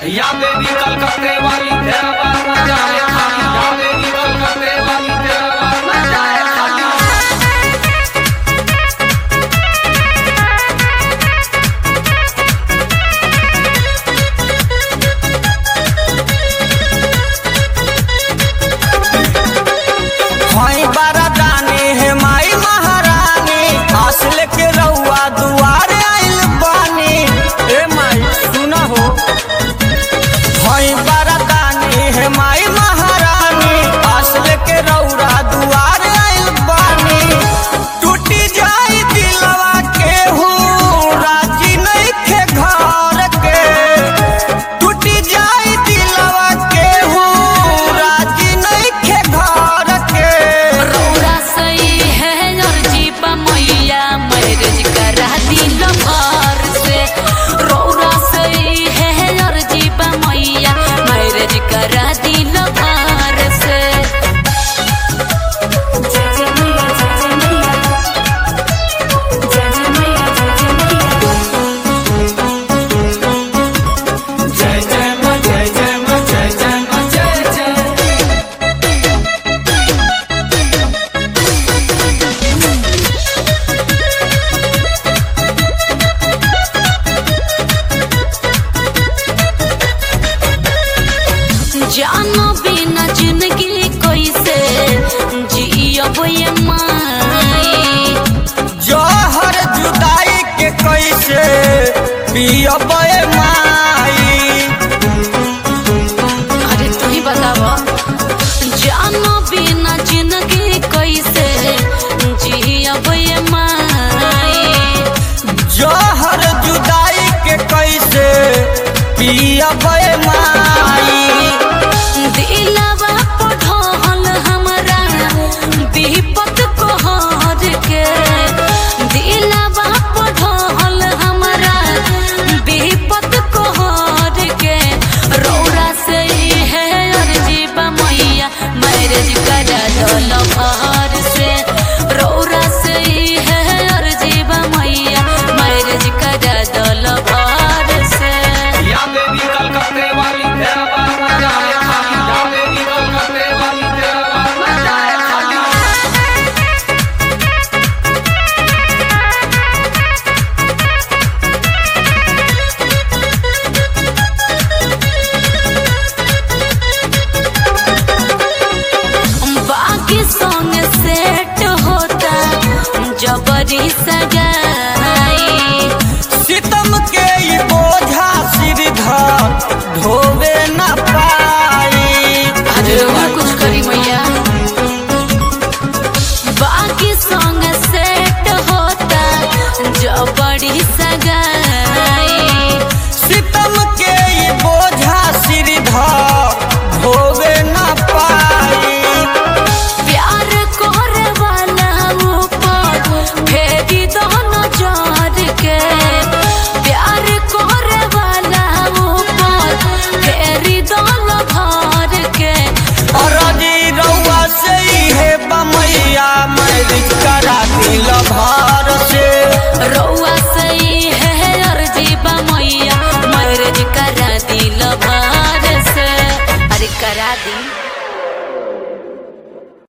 या बेबी कलकत्ते वाली तेरा बार न जाए खाली या बेबी कलकत्ते वाली तेरा बार न जाए खाली हई बारा दानी हे माई महारानी असल के रउआ दुआरे आइल बानी ए माई सुना हो हई बारा दानी हे माई महारानी असल के रउरा दुआरे आइल बानी टूटी जाई दिलवा के हूँ राजी नहीं खे घर के टूटी जाई दिलवा के हूँ राजी नहीं खे घर के रौरा सही है और जीपा मैया मैरिज करा दिल भर से रौरा सही है और जीपा मैया मैरिज करा दिल भर से जय जय मां जय जय मां जय जय मां जय जय जानो बिना जिंदगी कैसे जियब ये माई जहर जुदाई के कैसे पियब माई अरे तू ही बतावा जानो बिना जिंदगी कैसे जियब ये माई जहर जुदाई के कैसे पियब माई दिलवा पढ़ल हमरा विपत कोहर के दिलवा पढ़ल हमरा विपत कोहर के रौरा से ही है अर्जीबा मैया मैरिज करा दल भर से रौरा से ही है अर्जीबा मैया मैरिज करा दल भर से या बेबी कलकत्ते वाली तेरा बार न जाए खाली या बेबी कलकत्ते वाली तेरा बार न जाए खाली बाकी संग सेट होता जबरी सगाई सितम के ई बोझा सिर धर ढोवे न पाई अरे कुछ करी मैया बाकी संग सेट होता जबरी सगाई सितम के ई बोझा सिर धर ढोवे न पाई प्यार करे वाला ऊपर फेरी दो नजर के प्यार करे वाला ऊपर फेरी दो घर के अरजी रउआ से हे बमैया मैरिज करा दिल भर से रउआ सही है अर्जीबा मैया मैरिज करा दिल भर से अरे करा दी